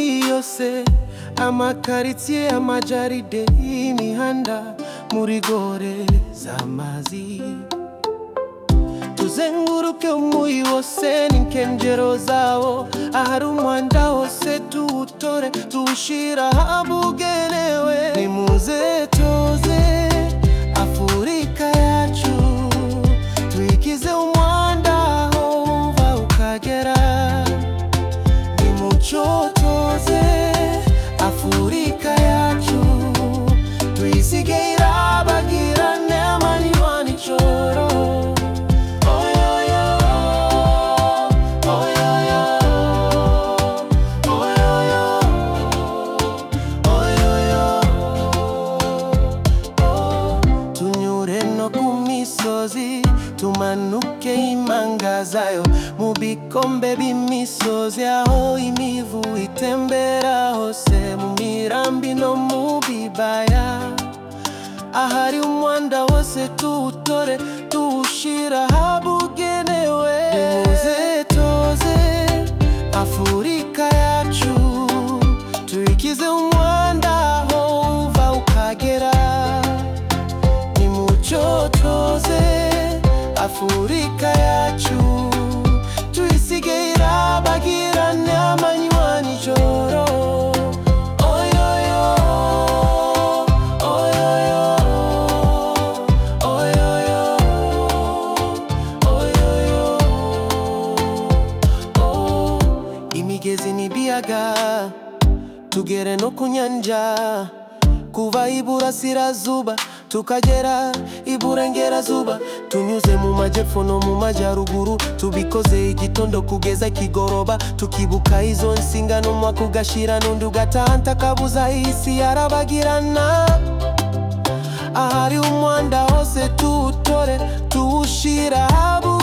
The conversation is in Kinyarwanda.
yose amakaritsiye amajaride y'imihanda muri gore z'amazi tuzenguruke umuyi wose n'inkengero zawo ahari umwanda wose tuwutore tuwushyira ahabugenewe nimuze toze afurika yacu tuyigize umwanda aho wumva ukagera nimucotoze afurika yacu tuyisige irabagirane amanywa n'ijoro Oyoyo, oyoyo, oyoyo, oyoyo, oh. tunyure no ku misozi tumanuke impanga zayo mu bikombe by'imisozi aho imivu itembera hose mu mirambi no mu bibaya ahari umwanda wose tuwutore tuwushyira ahabugenewe nimuze toze afurika yacu tuyikize umwanda aho uva ukagera nimucyo toze afurika yacu tuyisige irabagirane amanywa n'ijoro Oyoyo, oyoyo, oyoyo, oyoyo, oh. imigezi n'ibiyaga tugere no ku nyanja kuva iburasirazuba tukagera iburengerazuba tunyuze mu majyepfo no mu majyaruguru tubikoze igitondo kugeza kigoroba tukibuka izo nsinga n'umwaka ugashira n'undi ugataha ntakabuza isi yarabagirana ahari umwanda hose tuwutore tuwushyira ahabu